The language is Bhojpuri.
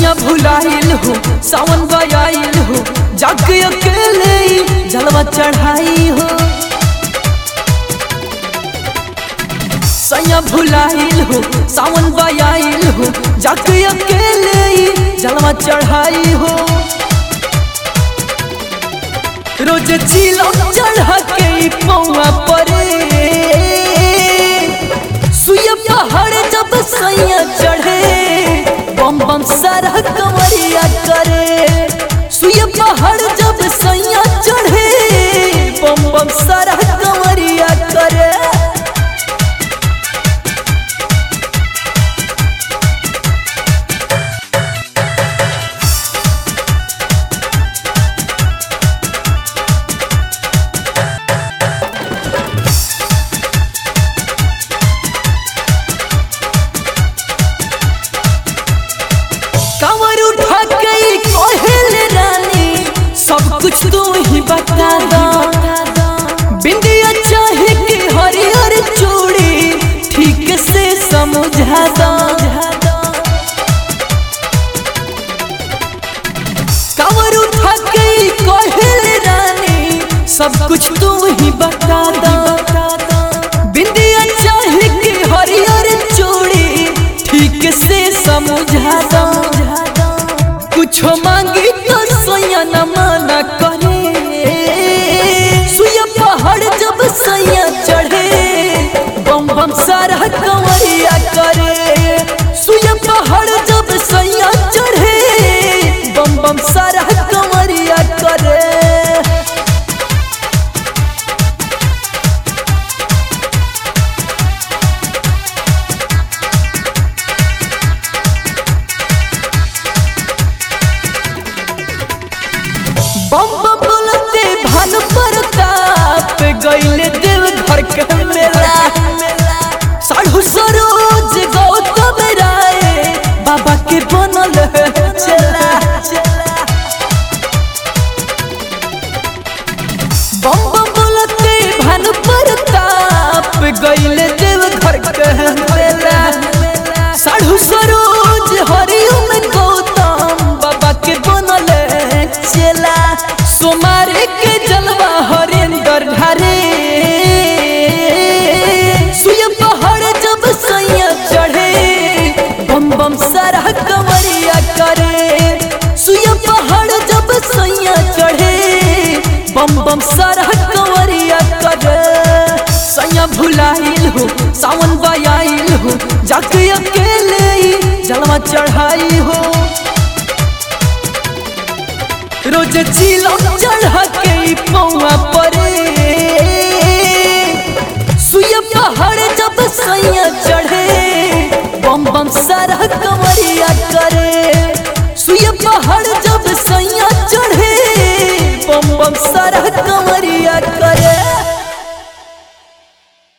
सैया भुलाइल हो सावन बयाइल हो जाके अकेले ही जलवा चढ़ाई हो सैया भुलाइल हो सावन बयाइल हो जाके अकेले ही जलवा चढ़ाई हो रोज चिलो चढ़ा के ई पौआ परे सुय पहाड़ जब सैया चढ़े बम बम सारा कमरिया करे सुय पहाड़ जब सैया चढ़े बम बम सारा कमरिया करे कमर उठा के ई कोहेल रानी सब कुछ तू ही बता दो बिंदिया चाहे कि हरिहर चूड़ी ठीक से समझा दो कमर उठा के ई कोहेल रानी सब कुछ तू ही बता दो बिंदिया चाहे कि हरिहर चूड़ी ठीक से समझा दो कुछो मांगी तो सोया न माना करे सुया पहाड़ जब सैया चढ़े बम बम सारा कंवरिया करे सुया पहाड़ जब सैया चढ़े बम बम सारा कंवरिया करे बम बम बोलते भानु प्रताप गईले देव घर के मेला साढ़ू सरोज गौतम राय बाबा के बनल चला बम बम बोलते भानु प्रताप गईले देव घर के मेला साढ़ू सरोज हरिओम गौतम बाबा के बनल चला सोमार के जलवा हरेंद्र ढारे सुय पहाड़ जब सैया चढ़े बम बम सारा कमरिया करे सुय पहाड़ जब सैया चढ़े बम बम सारा कमरिया करे सैया भुलाइल हो सावन बयाइल हो जाके अकेले ही जलवा चढ़ाई हो रोज चिलो चढ़ा के ई पौआ परे सुय पहाड़ जब सैया चढ़े बम बम सारा कमरिया करे सुय पहाड़ जब सैया चढ़े बम बम सारा कमरिया